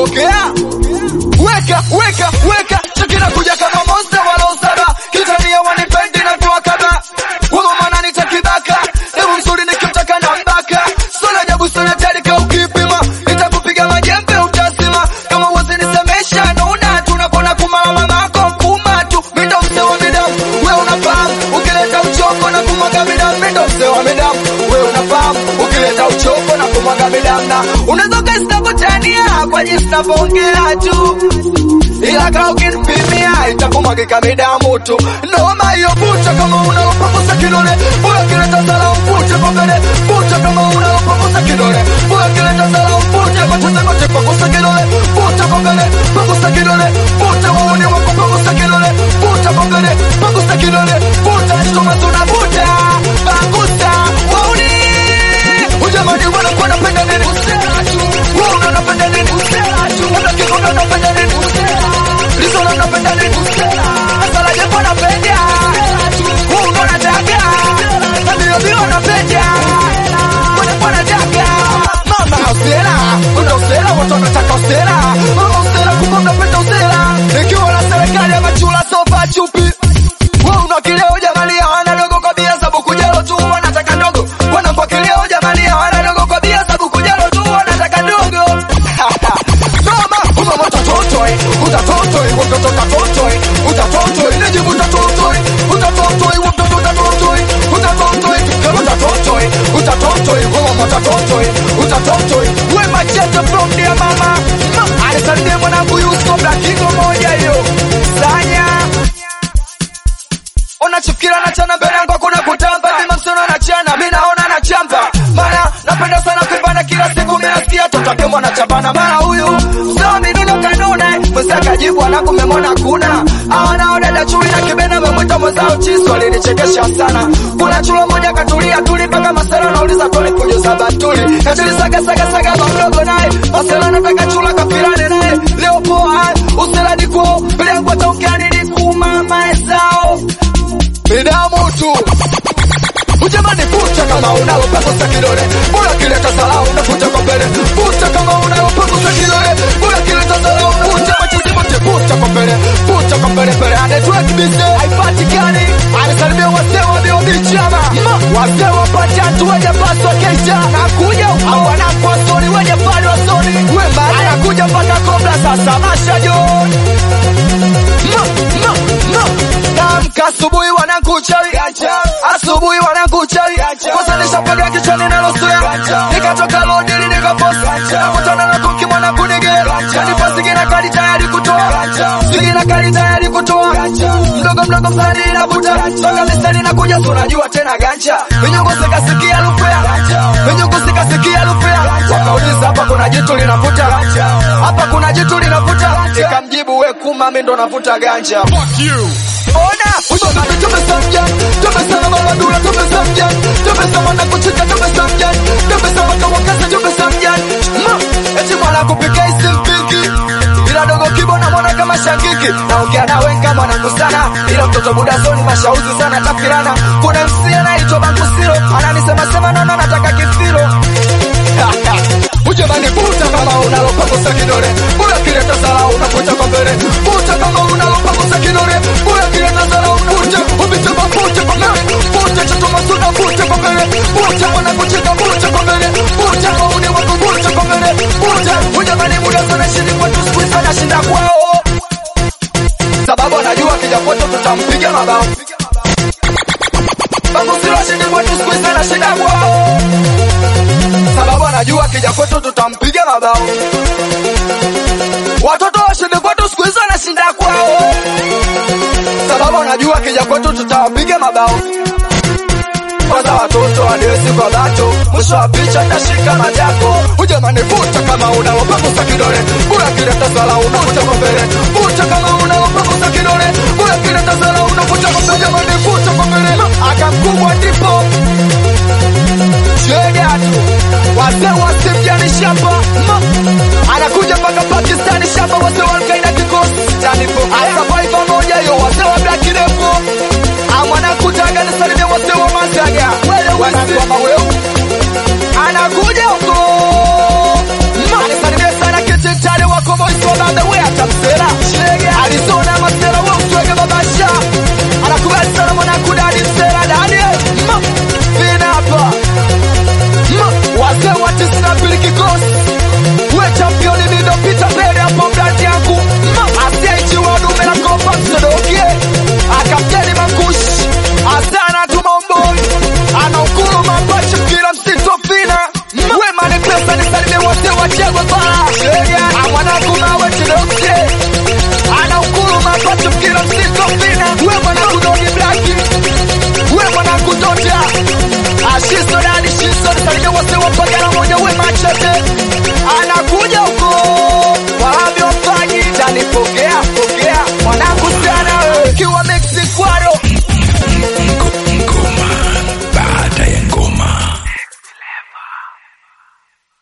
pokea weka weka weka chakina kuja kama monster wala usaba kitania wanipendi na toa kaba wewe maana nitakibaka hebu mzuri nikimtaka na mbaka sona jabu sana tarika ukipima nitakupiga majembe utasima kama uwezi nisemesha naona tunapona kumama mako mkuma tu mindo mzee wa midamu wewe unafahamu ukileta uchoko na kumwaga midamu mindo mzee wa midamu wewe unafahamu ukileta uchoko na kumwaga midamu na unaweza ukaistakutania kwa jinsi navyoongea tu ila kaa ukinipimia itakumwagika midamu tu noma hiyo bucha kama unaopagusa kidole bora kileta salamu mvute kwa mbele bucha kama unaopagusa kidole bora kileta salamu mvute kwa tetekote pagusa kidole bucha kwa mbele pagusa kidole bucha waone wako pagusa kidole bucha kwa mbele pagusa kidole bucha chuma tunavuta pagusa waone ujamani wanakuwa napenda nini usela tu wewe unapenda nini usela tu hata kikono unapenda nini usela lizo unapenda nini usela sala jepo unapenda wewe unataka na bio bio unapenda wewe unataka mama usela una usela watu wanataka usela mama usela kumbe unapenda usela ikiwa na serikali ya machula sofa chupi wewe unakileo jamani hawana dogo kwa bia sababu kujalo tu wanataka ndogo wanakwakileo jamani hawana dogo kwa bia sababu kujalo tu wanataka ndogo Noma, uma utatotoi, utatotoi, mtoto utatotoi, utatotoi, nijibu utatotoi, utatotoi, mtoto utatotoi, utatotoi, kama utatotoi, utatotoi, wewe utatotoi, utatotoi, we machete from dear mama. Alisalimia mwanangu Yusko Black Eagle moja hiyo. Sanya unachifikira nachana mbele yangu hakuna kutamba mima msono nachana mi naona nachamba mara napenda sana kuibana kila siku mi nasikia totakemwa na chapana mara huyu msoo minuno kanune mwezi akajibu anakumemona kuna awanaodada chui na kibena memwita mwezao chiso alinichekesha sana kuna chulo moja katulia tuli mpaka masela nauliza toli fujo za batuli nachilisagasagasagaba mdogo naye masela nataka chula kafirane naye leo poa usela diko liangwa taungiani dikumama ezao midamu tu ujamani futa kama unalopagusa kidole bora kileta salamu unafuta kwa mbele futa kama unalopagusa kidole bora kileta salamu unafuta machizi mote futa kwa mbele futa kwa mbele mbele anetwork business haipatikani anasalimia wazee wa biobichama wazee wa patatu wenye paswa kesha nakuja au wanakwa soni wenye pali wa soni wembali anakuja mpaka kobla sasa masha John Ma, ma, ma. Naamka asubuhi wanakuchawi asubuhi wanakuchawi kusanisha pega kichwani nalosuya nikatoka lodili nikaposa nakutana na kuki mwanangu nigera kanipa sigina kali tayari kutoa sigina kali tayari kutoa mdogo mdogo msani inavuta toka mistari nakuja sunajua tena ganja vinyongo sikasikia lupea vinyongo sikasikia lupea wakauliza hapa kuna jitu linavuta hapa kuna jitu linavuta nikamjibu we kuma mi ndo navuta ganja Ona, ushonaji tumesamja, tumesema mama dula tumesamja, tumesema na kuchika tumesamja, tumesema kawakaza tumesamja. Ma, eti mwana kupika isimpiki. Ila dogo kibo na mwana kama shangiki. Naongea na wenga mwanangu sana, ila mtoto buda zoni mashauzi sana tafirana. Kuna MC anaitwa Banku Siro, ananisema sema nono nataka kifiro. Ujamani puta kama unalopagusa kidole, bora kileta sala unakuta kwa mbele. Puta kama unalopagusa kidole, bora kileta sala unakuta upite kwa puta kwa mbele. Puta choto masuda puta kwa mbele. Puta mwana kucheka puta kwa mbele. Puta kwa uni wako puta kwa mbele. Puta ujamani muda sana shindi kwetu siku hizi anashinda kwao. Sababu anajua kija kwetu tutampiga mabao. Bangu silo shindi kwetu siku hizi anashinda kwao sababu anajua kija kwetu tutampiga mabao. Watoto washinde kwetu siku hizo anashinda kwao, sababu anajua kija kwetu tutawapiga mabao. Kwanza watoto wadesi kwa bato, mwisho wa picha tashika majako. Ujamani vuta kama unalopagusa kidole, bora kileta sala unavuta kwa mbele. Vuta kama unalopagusa kidole, bora kileta sala unavuta kwa mbele. Ujamani vuta kwa mbele, akamkubwa ndipo Chega tu wazee wa Sefjani shamba Ma. anakuja mpaka Pakistani shamba wazee wa Al-Qaeda kikosi Tanipo Survivor moja yo wazee wa Black Devil amwanakutaga nisalimia wazee wa Masaga wanakwama weu anakuja huko Ma. anisalimia sana kititale wako babe we atamsela alizona masela we uswege babasha anakubali sana mwanangu dadi msela dadi Ma, vina hapa Ma, wazee wa tisini na mbili kikosi we championi nindopita mbele hapo brandi yangu Ma, asiyeichiwa dume la kopa msodokie akapteni mangushi asana tumaomboi anaukuru mapacha kila msitofina wema ni pesa nisalimie wote wachegwe pala amwanangu mawe chidosie anaukuru mapacha kila msitofina we mwanangu dogi blaki we mwanangu toja ashiso dadi shiso nisalimie wote wapagana moja we machete anakuja huko